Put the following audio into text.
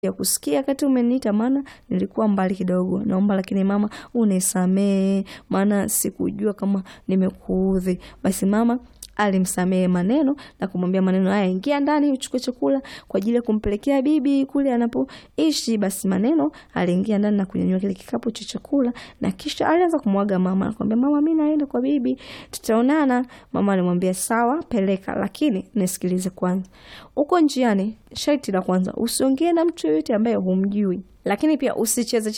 ya kusikia wakati umeniita, maana nilikuwa mbali kidogo. Naomba lakini mama unisamehe, maana sikujua kama nimekuudhi. Basi mama alimsamehe maneno na kumwambia maneno haya, ingia ndani uchukue chakula kwa ajili ya kumpelekea bibi kule anapoishi. Basi maneno aliingia ndani na kunyanyua kile kikapu cha chakula, na kisha alianza kumwaga mama, akamwambia mama, mimi naenda kwa bibi, tutaonana. Mama alimwambia sawa, peleka, lakini nisikilize kwanza. Uko njiani, sharti la kwanza usiongee na mtu yoyote ambaye humjui, lakini pia usicheze